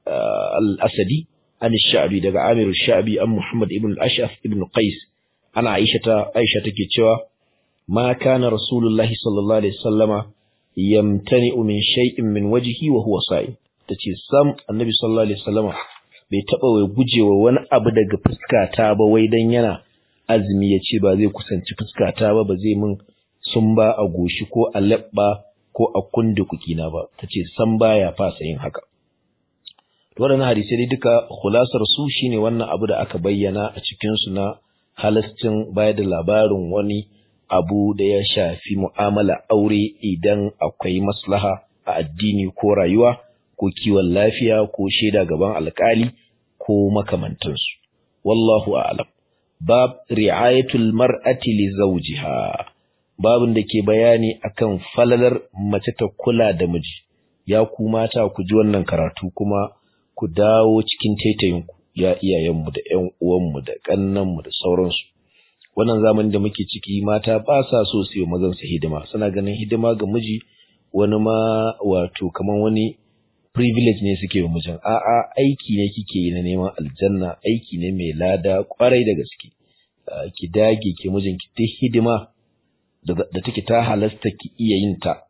al-Asadi an Sha'bi daga Amir al-Sha'bi an Muhammad ibn al-Ash'af ibn Qais ana Aisha ta Aisha take cewa ma kana Rasulullahi sallallahu alaihi wasallama yamtani'u min shay'in min wajhihi wa huwa sa'im tace sam Annabi sallallahu alaihi wasallama bai taba wai gujewa wani abu daga fuskata ba wai dan yana azumi ya ce ba zai kusanci fuskata ba ba zai min sun ba a goshi ko a labba ko a kundukukina ba tace sam baya fasa yin haka waɗannan hadisai dai duka khulasar su shine wannan abu da aka bayyana a cikin su na halascin bayar da labarin wani abu da ya shafi mu'amala aure idan akwai maslaha a addini ko rayuwa ko kiwon lafiya ko shaida gaban alkali ko makamantansu wallahu a'lam bab ri'ayatul mar'ati li zawjiha babin da ke bayani akan falalar mace ta kula da miji ya ku mata ku ji wannan karatu kuma ku dawo cikin taitayinku ya iyayenmu da ƴan uwanmu da ƙannanmu da sauransu wannan zamanin da muke ciki mata ba sa so su yi mazan su hidima suna ganin hidima ga miji wani ma wato kaman wani privilege ne suke wa mijin a'a aiki ne kike yi na neman aljanna aiki ne mai lada kwarai da gaske ki dage ki mijin ki ta hidima da take ta halasta ki iya yin ta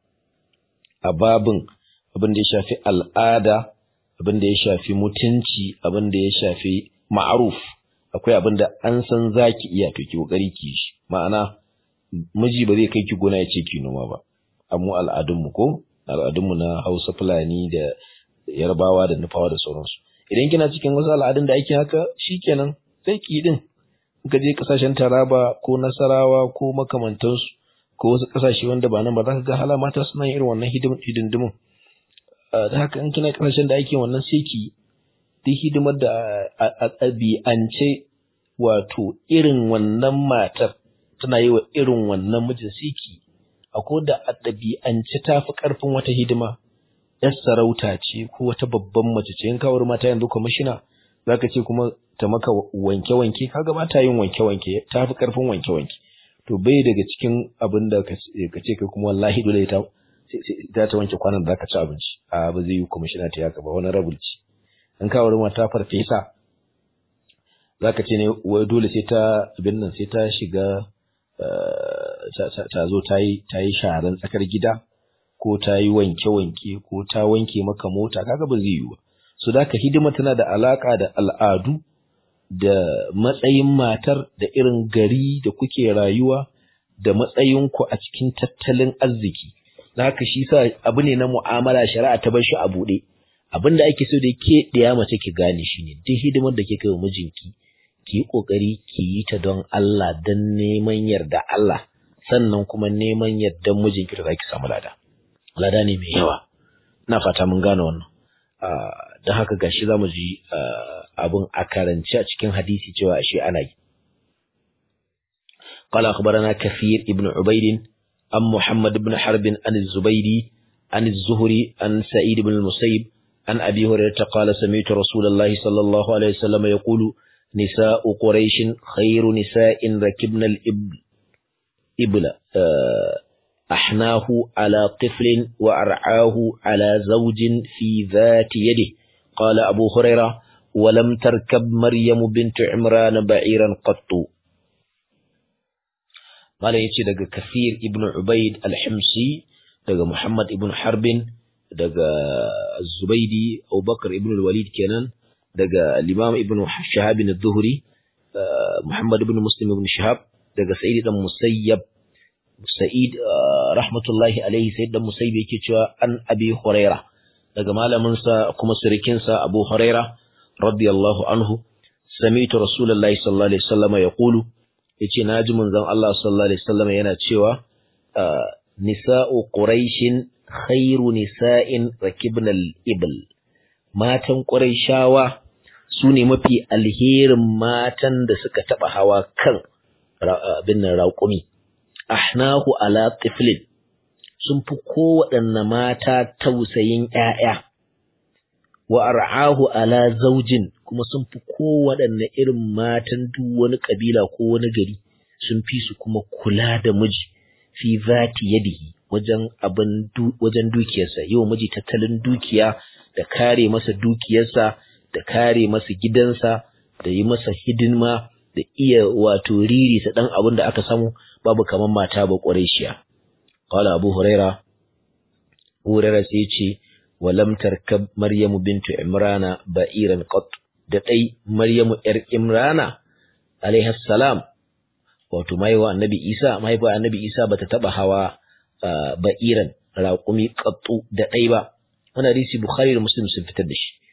a babin abin da ya shafi al'ada abin da ya shafi mutunci abin da ya shafi ma'aruf akwai abin da an san za ki iya to ki kokari ki shi ma'ana miji ba zai kai ki gona ya ce ki noma ba amma al'adunmu ko al'adunmu na Hausa Fulani da Yarbawa da Nufawa da sauransu idan kina cikin wasu al'adun da ake haka shikenan sai ki din ka je kasashen Taraba ko Nasarawa ko makamantansu ko wasu kasashe wanda ba nan ba za ka ga hala mata suna yin irin wannan hidindimin da haka in kina kasashen da ake wannan sai ki duk hidimar da a ɗabi'ance wato irin wannan matar tana yi wa irin wannan mijin siki akwai da a ɗabi'ance ta fi ƙarfin wata hidima yar sarauta ce ko wata babban mace ce in kawar mata yanzu kwamishina za ka ce kuma ta maka wanke-wanke kaga ba ta yin wanke-wanke ta fi ƙarfin wanke-wanke to bai daga cikin abin da ka ce kai kuma wallahi dole ta za ta wanke kwanan da za ka ci abinci a ba zai yi kwamishina ta yaka ba wani rabulci in ka wuri mata farfesa zaka ce ne wai dole sai ta abin nan sai ta shiga ta zo ta yi ta yi sharan tsakar gida ko ta yi wanke-wanke ko ta wanke maka mota kaga ba zai yi ba so da hidima tana da alaka da al'adu da matsayin matar da irin gari da kuke rayuwa da matsayinku a cikin tattalin arziki da haka shi sa abu ne na mu'amala shari'a ta bar shi a buɗe abin da ake so da ke ɗaya mace ki gane shi ne duk hidimar da kika yi wa mijinki ki yi ƙoƙari ki yi ta don Allah don neman yarda Allah sannan kuma neman yardan mijinki da za ki samu lada lada ne mai yawa ina fata mun gane wannan don haka gashi za mu ji abin a karance a cikin hadisi cewa ashe ana yi قال أخبرنا كثير ابن عبيد عن محمد بن حرب عن الزبيدي عن الزهري عن سعيد بن المسيب عن أبي هريرة قال سمعت رسول الله صلى الله عليه وسلم يقول نساء قريش خير نساء ركبن الإبل إبل أحناه على طفل وأرعاه على زوج في ذات يده قال أبو هريرة ولم تركب مريم بنت عمران بعيرا قط قال يتي دغ كثير ابن عبيد الحمصي دغ محمد ابن حرب دغ الزبيدي أو بكر ابن الوليد كنان دغ الإمام ابن شهاب الظهري محمد بن مسلم بن شهاب دغ سعيد بن مسيب سعيد رحمة الله عليه سيد بن مسيب yake cewa an abi huraira daga malamin sa kuma surikin sa Abu Huraira radiyallahu anhu sami'tu rasulullahi sallallahu alaihi wasallam yaqulu yace naji manzon Allah sallallahu alaihi wasallam yana cewa nisa'u quraishin khairu nisa'in rakibnal ibl matan quraishawa sune mafi alherin matan da suka taba hawa kan abin nan raƙumi ahnahu ala tiflin sun fi kowaɗanne mata tausayin ‘ya'ya, wa ar'ahu ala zaujin kuma sun fi kowaɗanne irin matan duk wani ƙabila ko wani gari sun fi su kuma kula da miji fi zati yadihi wajen abin wajen dukiyarsa yau miji tattalin dukiya da kare masa dukiyarsa da kare masa gidansa da yi masa hidima da iya wato riri ta ɗan abin da aka samu babu kamar mata ba ƙwarai قال أبو هريرة أبو هريرة سيتي ولم تركب مريم بنت عمران بئيرا قط دقي مريم إر عمران عليه السلام wato maiwa annabi Isa mahaifa annabi Isa bata taba hawa ba'iran raƙumi qattu da ɗai ba wannan hadisi Bukhari da Muslim sun fitar da shi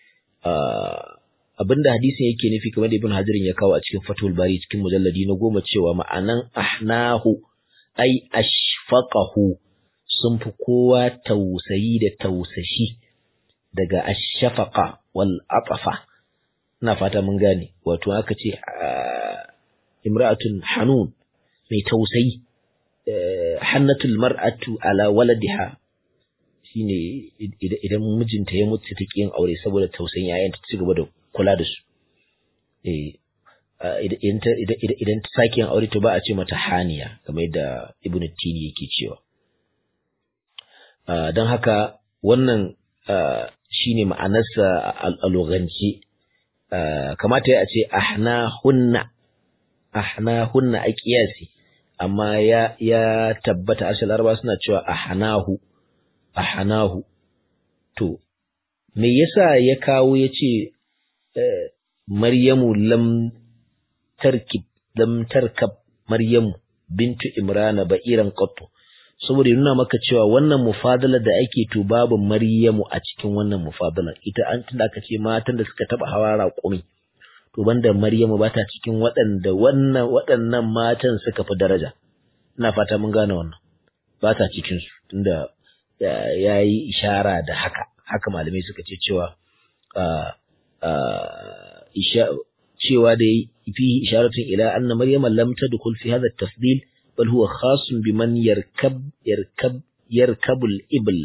abinda hadisin yake nufi kamar da Ibn Hajar ya kawo a cikin Fathul Bari cikin mujalladi na goma cewa ma'anan ahnahu ai ashfaqahu sun fi kowa tausayi da tausashi daga ashafaqa wal atafa ina fata mun gane wato aka ce imra'atun hanun mai tausayi hannatul mar'atu ala waladiha shine idan mijinta ya mutu ta yin aure saboda tausayin yayan ta cigaba da kula da su eh idan ta sake yin aure to ba a ce mata haniya kamar yadda ibn tini yake cewa don haka wannan shine ma'anarsa a loganci kamata ya ce ahna hunna ahna hunna a kiyasi amma ya ya tabbata asal arba suna cewa ahnahu ahnahu to me yasa ya kawo yace maryamu lam tarkib lam tarkab maryamu bintu imrana ba'iran qattu saboda nuna maka cewa wannan mufadala da ake to babu maryamu a cikin wannan mufadala ita an tunda aka ce matan da suka taba hawa raƙumi to banda maryamu ba ta cikin waɗanda wannan waɗannan matan suka fi daraja ina fata mun gane wannan ba ta cikin su tunda ya yi ishara da haka haka malamai suka ce cewa cewa da fihi isharatun ila anna maryama lam tadkhul fi hadha at-tafdil bal huwa khasun biman yarkab yarkab yarkabul ibl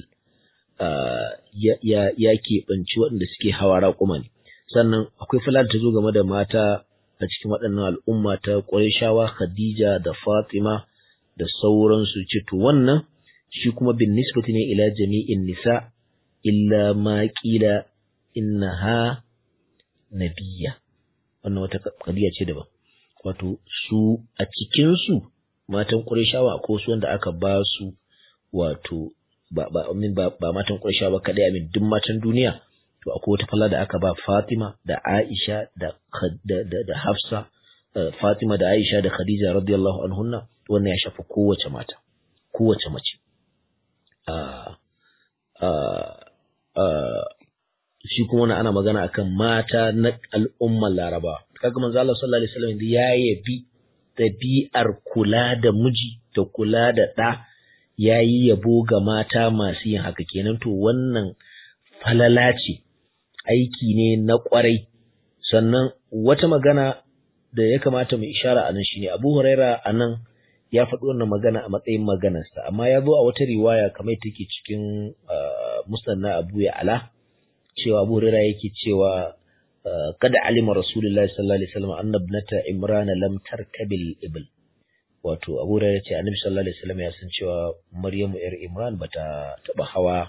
ya ya keɓanci waɗanda suke hawa raƙuma ne sannan akwai fulani ta zo game da mata a cikin waɗannan al'umma ta Qurayshawa Khadija da Fatima da sauransu ce to wannan shi kuma bin nisbati ne ila jami'in nisa illa ma qila innaha nabiyya wannan wata kadiya ce daban wato su a cikin su matan Qurayshawa ko su wanda aka ba su wato ba ba ba, ba matan Qurayshawa ba kadai amin duk matan duniya to akwai wata falla da aka ba Fatima da Aisha da da, da, da Hafsa Fatima da Aisha da Khadija radiyallahu anhunna wannan ya shafi kowace mata kowace mace shi kuma wannan ana magana akan mata na al'ummar Laraba kaga manzo Allah sallallahu alaihi wasallam ya yabi dabi'ar kula da miji da kula da ɗa yayi yabo ga mata masu yin haka kenan to wannan falala ce aiki ne na kwarai sannan wata magana da ya kamata mu ishara a nan shine Abu Huraira a nan ya faɗi wannan magana a matsayin maganarsa amma ya zo a wata riwaya kamar take cikin musanna Abu Ya'la cewa Abu Huraira yake cewa kada alima Rasulullahi sallallahu alaihi wasallam anna ibnata Imran lam tarkabil ibl wato Abu Huraira ce Annabi sallallahu alaihi wasallam ya san cewa Maryamu yar Imran bata taba hawa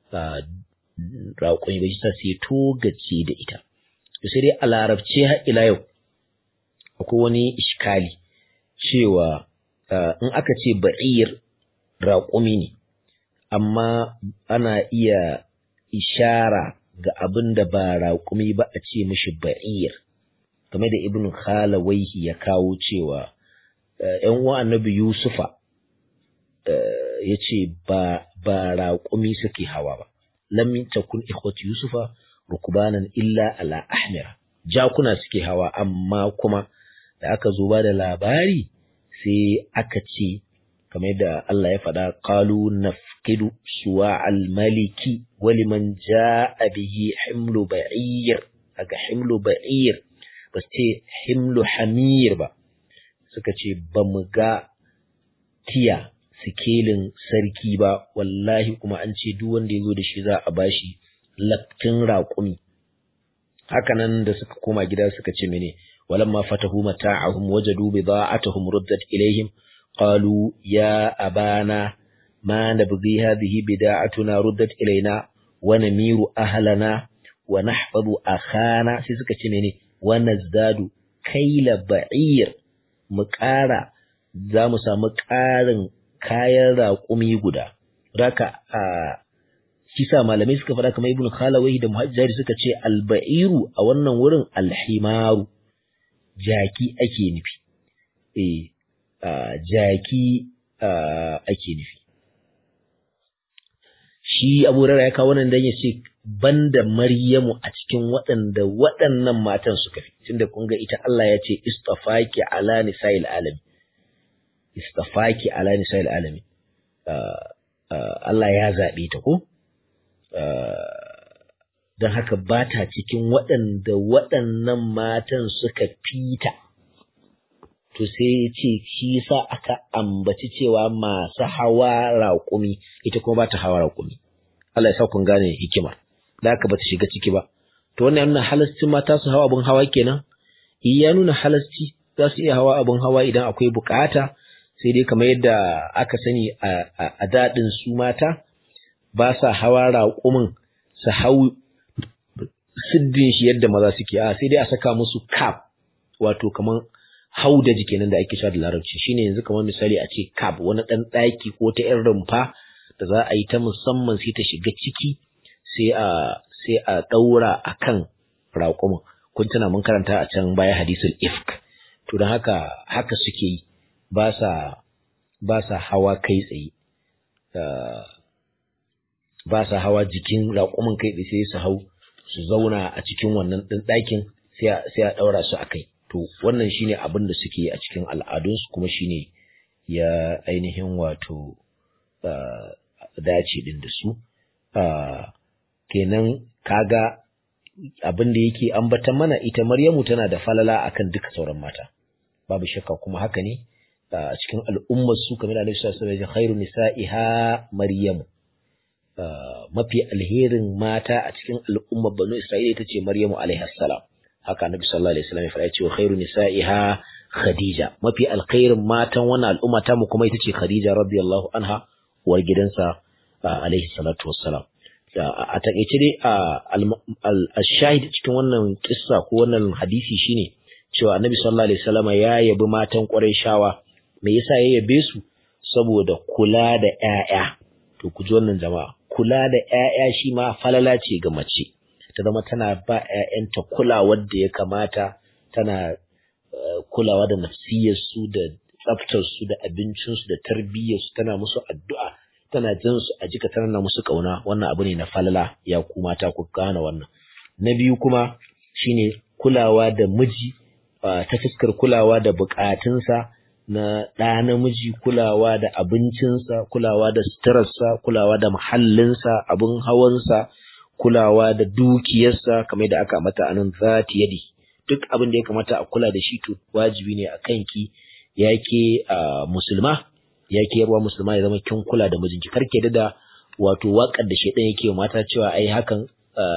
raƙon ba ta sai togace da ita sai dai a larabce har ila yau akwai wani iskali cewa in aka ce ba'ir raƙumi ne amma ana iya ishara ga abin da ba raƙumi ba a ce mishi ba'ir game da ibn khalawaihi ya kawo cewa ‘yan uwa annabi yusufa ya ce ba raƙumi suke hawa ba lam takun ikhwatu yusufa rukbanan illa ala ahmira jakuna suke hawa amma kuma da aka zo ba da labari sai aka ce kamar da Allah ya faɗa qalu nafqidu suwa al-maliki waliman jaa bihi himlu ba'ir aga himlu ba'ir ba ce himlu hamir ba suka ce ba mu ga tiya sikelin sarki ba wallahi kuma an ce duk wanda ya zo da shi za a bashi laftin raƙumi hakanan da suka koma gida suka ce mene ولما فتحوا متاعهم وجدوا بضاعتهم ردت إليهم قالوا يا أبانا ما نبغي هذه بداعتنا ردت إلينا ونمير أهلنا ونحفظ أخانا سيسكا تنيني ونزداد كيل بعير مكارا زامسا مكارن kayan raƙumi guda raka a kisa malamai suka faɗa kamar ibn khalawai da muhajjari suka ce alba'iru a wannan wurin alhimaru jaki ake nufi eh jaki ake nufi shi Abu Hurairah ya kawo wannan dan ya ce banda Maryamu a cikin waɗanda waɗannan matan suka fi tunda kun ga ita Allah ya ce istafaki ala nisa'il alamin istafaki ala nisa'il alamin Allah ya zaɓe ta ko don haka ba ta cikin waɗanda waɗannan matan suka fita. To sai ya ce shi sa aka ambaci cewa masu hawa raƙumi ita kuma ba ta hawa raƙumi. Allah ya sa kun gane hikima, da haka ba ta shiga ciki ba. To wannan nuna halasci mata su hawa abin hawa kenan? Iya nuna halasci za su iya hawa abin hawa idan akwai bukata sai dai kamar yadda aka sani a daɗin su mata ba sa hawa raƙumin su hau siddin shi yadda maza suke a sai dai a saka musu cap wato kaman haudaji kenan da ake sha da larabci shine yanzu kamar misali a ce cap wani dan daki ko ta yan rumfa da za a yi ta musamman sai ta shiga ciki sai a sai a daura akan raƙumin kun tana mun karanta a can baya hadisul ifk to don haka haka suke yi ba sa ba sa hawa kai tsaye ba sa hawa jikin raƙumin kai tsaye sai su hau su zauna a cikin wannan ɗin ɗakin sai a ɗaura su a kai to wannan shine abin da suke a cikin al'adunsu kuma shine ya ainihin wato dace ɗin da su kenan kaga abin da yake ambata mana ita Maryamu tana da falala akan duka sauran mata babu shakka kuma haka ne a cikin al'ummar su kamar Annabi sallallahu alaihi wasallam khairu nisa'iha Maryamu mafi alherin mata a cikin al'ummar Banu Isra'ila ita ce Maryamu alaiha salam haka Annabi sallallahu alaihi wasallam ya faɗa cewa khairu nisa'iha Khadija mafi alkhairin matan wannan al'umma ta mu kuma ita ce Khadija radiyallahu anha uwar gidansa alaihi salatu wassalam a takeice dai al-shahid cikin wannan kissa ko wannan hadisi shine cewa annabi sallallahu alaihi wasallam ya yabi matan Qurayshawa me yasa ya yabe su saboda kula da ƴaƴa to ku ji wannan jama'a kula da ƴaƴa shi ma falala ce ga mace ta zama tana ba ƴaƴanta kulawar da ya kamata tana kulawa da nafsiyarsu da tsaftarsu da abincinsu da tarbiyyarsu tana musu addu'a tana jin su a jika tana musu kauna wannan abu ne na falala ya ku mata ku gane wannan na biyu kuma shine kulawa da miji ta fuskar kulawa da bukatunsa na ɗa namiji kulawa da abincinsa kulawa da suturarsa kulawa da muhallinsa abin hawansa kulawa da dukiyarsa kamar da aka mata anan zati yadi duk abin da ya kamata a kula da shi to wajibi ne a kanki yake musulma yake yarwa musulma ya zama kin kula da mijinki karke da wato wakar da shedan yake mata cewa ai hakan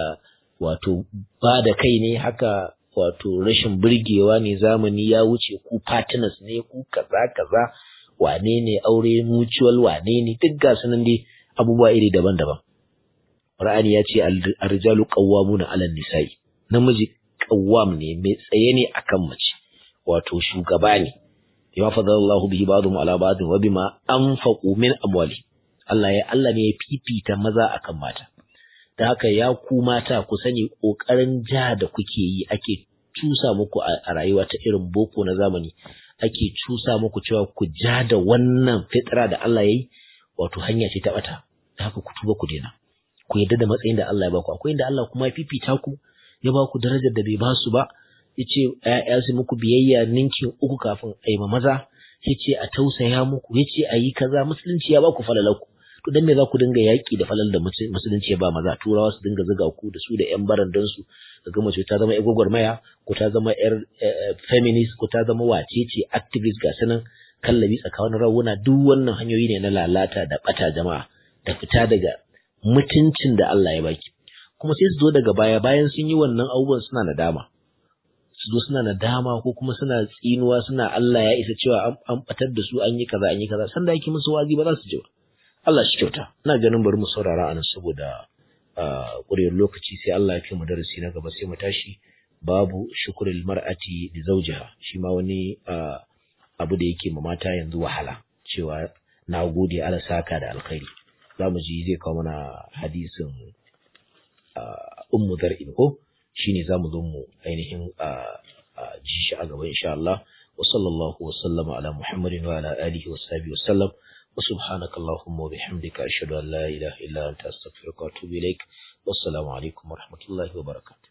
wato ba da kai ne haka wato rashin burgewa ne zamani ya wuce ku partners ne ku kaza kaza wane ne aure mutual wane ne duk ga sunan dai abubuwa iri daban-daban Qur'ani ya ce ar-rijalu qawwamuna 'ala nisai namiji qawwam ne mai tsaye ne akan mace wato shugaba ne bima fadalallahu bihi ba'dhum 'ala ba'd wa bima anfaqu min amwali Allah ya Allah ne ya fifita maza akan mata da haka ya ku mata ku sani ƙoƙarin ja da kuke yi ake cusa muku a rayuwa ta irin boko na zamani ake cusa muku cewa ku ja da wannan fitra da Allah ya yi wato hanya ce ta bata da haka ku tuba ku daina ku yadda da matsayin da Allah ya baku akwai inda Allah kuma ya fifita ku ya baku darajar da bai ba su ba yace ya su muku biyayya ninkin uku kafin a yi ma maza yace a tausaya muku yace a yi kaza musulunci ya baku falalanku to dan me za ku dinga yaƙi da falal da musulunci ba maza turawa su dinga zuga ku da su da yan barandan su daga mace ta zama yar maya ko ta zama yar feminist ko ta zama wacece activist ga sanan kallabi tsakanin rawuna duk wannan hanyoyi ne na lalata da bata jama'a da fita daga mutuncin da Allah ya baki kuma sai su zo daga baya bayan sun yi wannan abubuwan suna nadama su zo suna nadama ko kuma suna tsinuwa suna Allah ya isa cewa an batar da su an yi kaza an yi kaza sanda yake musu wazi ba za su ji ba Allah shi kyauta ina ganin bari mu saurara anan saboda ƙuriyar lokaci sai Allah ya kai mu darasi na gaba sai mu tashi babu shukrul mar'ati li zawjiha shi ma wani abu da yake ma mata yanzu wahala cewa na gode Allah saka da alkhairi zamu ji zai kawo mana hadisin ummu zar'in ko shine zamu zo mu ainihin ji shi a gaba insha Allah wa sallallahu wa sallama ala muhammadin wa ala alihi wa sahbihi wa sallam وسبحانك اللهم وبحمدك أشهد أن لا إله إلا أنت أستغفرك وأتوب إليك والسلام عليكم ورحمة الله وبركاته